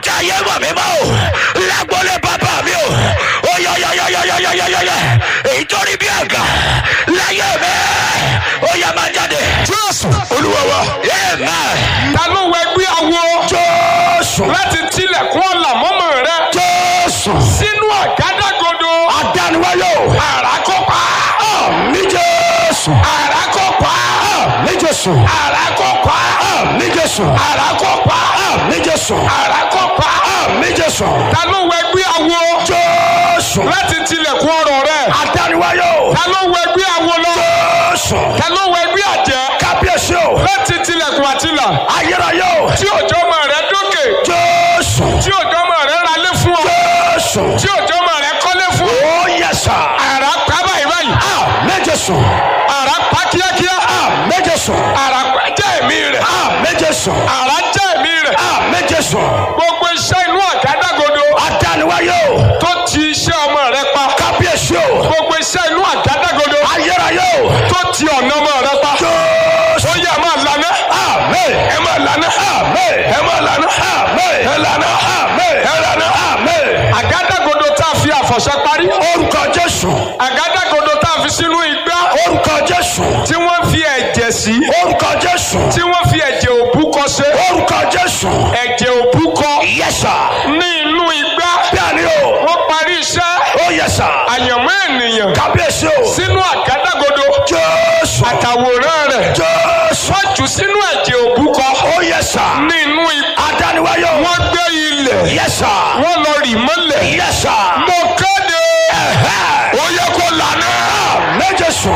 tí ayé mọ̀ mí mọ́ o lágbólé bàbá mi o ó yọ yọ yọ yọ yọ yọ yọ yọ yọ èyí tó rí bí àgà láyé mi ó yẹ máa jáde. jésù olúwa wa amen. ta ló wẹ gbé awo jésù láti tilẹ̀kùn ọ̀là mọ́mọ́ rẹ jésù sínú àgádágodo adániwáyò àràkọ́pá mi jésù àràkọ́pá mi jésù àràkọ́pá mi jésù àràkọ́pá mi jésù àràkọ́pá mi jésù ta ló wẹ gbé awo jésù láti tilẹ̀kùn ọ̀rọ̀ rẹ adániwáyò ta ló wẹ gbé awo lọ jésù ta ló wẹ gbé àjẹ́ kábíyèsí o láti tilẹ̀kùn àtìlà ayérayé o tí òjò ọmọ rẹ dókè jésù tí òjò ọmọ rẹ ralé fún ọ jésù tí òjò ọmọ rẹ kọ́lé fún ọ ó yẹ sà àrà pa báyìí báyìí mi jésù àrà pa kíákíá mi jésù àrà pa jẹ́ ẹ̀mí rẹ̀ mi jésù àrà jẹ́ ẹ̀mí rẹ̀ mi jésù gbogbo iṣẹ́ inú àgádágodo adániwáyé o tó ti iṣẹ́ ọmọ rẹ pa kábíyèsí o gbogbo iṣẹ́ inú àgádágodo ayérayé o tó ti ọ̀nà ọmọ rẹ pa jésù ó yẹ máa lànà amen ẹ máa lànà amen ẹ máa lànà amen ẹ lànà amen ẹ lànà amen àgádágodo tá a fi àfọ̀ṣẹ parí orúkọ jésù àgádágodo tá a fi sínú igbá orúkọ jésù tí wọ́n fi ẹ̀jẹ̀ sí orúkọ jésù tí wọ́n fi ẹ̀jẹ̀ òbúkọ ṣe orúkọ jésù ẹ̀jẹ̀ òbúkọ yẹsà ní inú igbá bẹ́ẹ̀ni o wọ́n parí iṣẹ́ ó yẹsà àyànmọ́ ènìyàn kábíyèsí o sínú àgádágodo jésù àtàwòrán rẹ̀ jésù wọ́n jù sínú ẹ̀jẹ̀ òbúkọ ó yẹsà ní inú igbá adániwáyé o wọ́n gbé ilẹ̀ yẹsà wọ́n lọ rì mọ́lẹ̀ yẹsà mo kéde ó yẹ kó lànà méjèèsù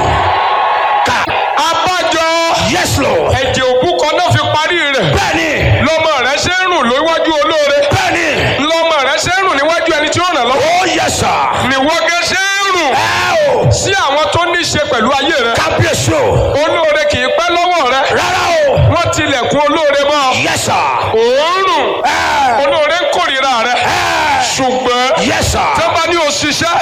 abájọ yes lord ẹ̀jẹ̀ òbúkọ náà fi parí rẹ̀ bẹ́ẹ̀ni lọ́mọ rẹ̀ ṣe ń rùn lóríwájú olóore bẹ́ẹ̀ni lọ́mọ rẹ̀ ṣe ń rùn níwájú ẹni tí ó ràn lọ́wọ́ ó yẹsà níwọ́gẹ́ ṣe ń rùn ẹ o sí àwọn tó ní í ṣe pẹ̀lú ayé rẹ̀ kábíyèsí o olóore kì í pẹ́ lọ́wọ́ rẹ̀ rárá o wọ́n tilẹ̀kùn olóore mọ́ yẹsà òórùn ẹ olóore ń kórìíra rẹ̀ ẹ ṣùgbọ́n yẹsà tó bá ní o ṣiṣẹ́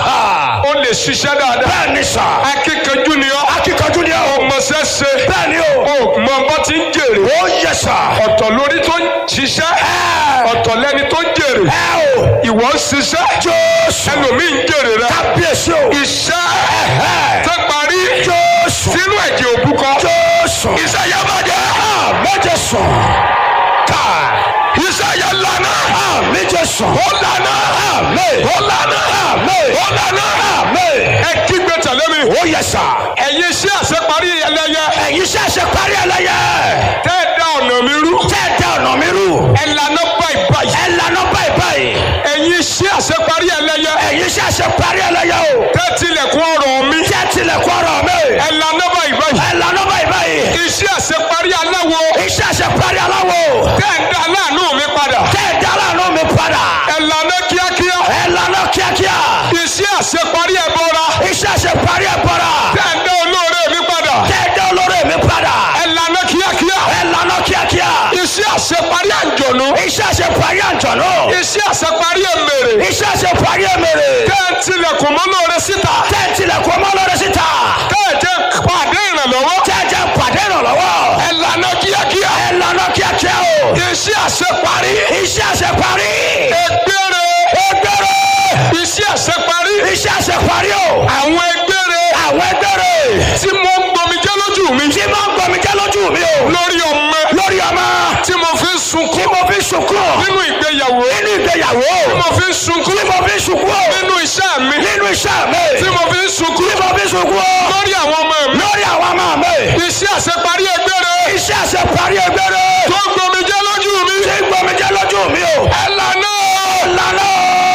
o lè ṣiṣẹ́ dáadáa bẹ́ẹ̀ni sà akíkanjú ni ọ́ akíkanjú ni o ọmọọṣẹ́ ṣe bẹ́ẹ̀ni o o mọ bá ti ń jèrè ó yẹsà ọ̀tọ̀ lórí tó ń ṣiṣẹ́ ọ̀tọ̀ lẹ́ni tó ń jèrè ẹ o ìwọ ń ṣiṣẹ́ jésù ẹlòmíì ń jèrè rẹ̀ kábíyèsí o iṣẹ́ ẹ tó parí jésù sínú ẹ̀jẹ̀ òbúkọ jésù iṣẹ́ yẹn bá jẹ́ méjèèsù ká iṣẹ́ yẹn lànà méjèèsù ó lànà àmì ó lànà àmì ó lànà àmì ẹ kígbe tẹ̀lé mi ó yẹsà ẹ̀yin iṣẹ́ àṣeparí ẹlẹ́yẹ ẹ̀yin ṣẹ̀ṣẹ̀ parí ẹlẹ́yẹ tẹ́ ẹ dá ọ̀nà mi rú tẹ́ ẹ dá ọ̀nà mi rú ẹ lànà báyìí báyìí ẹ lànà báyìí báyìí ẹ̀yin iṣẹ́ àṣeparí ẹlẹ́yẹ ẹ̀yin ṣẹ̀ṣẹ̀ parí ẹlẹ́yẹ o tẹ́ tilẹ̀kùn ọ̀rọ̀ mi tẹ́ tilẹ̀kùn ọ̀rọ̀ mi ẹ lànà báyìí báyìí ẹ lànà báyìí báyìí iṣẹ́ àṣeparí aláwo iṣẹ́ ṣe parí aláwo tẹ́ ẹ dá aláàánú mi padà tẹ́ ẹ dá aláàánú mi padà ẹ lànà kíákíá ẹ lànà kíákíá iṣẹ́ àṣeparí ẹbọra iṣẹ́ ṣe parí ẹ bọ́ra tẹ́ ẹ dá olóore mi padà tẹ́ ẹ dá olórí mi padà ẹ lànà kíákíá ẹ lànà kíákíá iṣẹ́ àṣeparí àjọ̀nú iṣẹ́ ṣe parí àjọ̀nú iṣẹ́ àṣeparí èmèrè iṣẹ́ ṣe parí ẹ̀mẹ̀rẹ̀ tẹ́ ẹ tilẹ̀kùn mọ́ lóore síta tẹ́ ẹ tilẹ̀kùn ọmọ lórí síta tẹ́ ẹ jẹ́ pàdé ìrànlọ́wọ́ tẹ́ ẹ jẹ́ pàdé ìrànlọ́wọ́ ẹ lànà kíákíá ẹ lànà kíákíá o iṣẹ́ àṣeparí iṣẹ́ ṣe parí ẹgbẹ́rẹ́ ẹgbẹ́rẹ́ iṣẹ́ àṣeparí iṣẹ́ ṣe parí o àwọn ẹgbẹ́rẹ́ àwọn ẹgbẹ́rẹ́ tí mo ń gbọmijẹ́ lójú mi tí máa ń gbọmí jẹ́ lójú mi o lórí ọmọ lórí ọmọ tí mo fi ń tí sunkún mo fi sunkún nínú ìgbéyàwó nínú ìgbéyàwó tí mo fi ń sunkún tí mo fi sunkún nínú iṣẹ́ mi nínú iṣẹ́ mi tí mo fi ń sunkún tí mo fi sunkún lórí àwọn ọmọ mi lórí àwọn ọmọ mi iṣẹ́ àṣeparí ẹgbẹ́rẹ́ iṣẹ́ ṣe parí ẹgbẹ́rẹ́ tó ń gbọmijẹ́ lójú mi tí gbọmí jẹ́ lójú mi o ẹ lànà lànà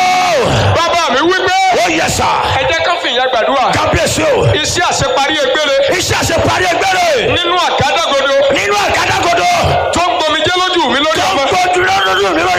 bàbá mi wípé ó yẹ sà ẹ jẹ́ ká fìyà gbàdúrà kábíyèsí o iṣẹ́ àṣeparí ẹgbẹ́rẹ́ iṣẹ́ ṣe parí ẹgbẹ́rẹ́ nínú àgádágodo nínú àgádágodo tó ń gbọmijẹ́ lójú mi lórí tó ń ọmọ gbójú lójú mi lórí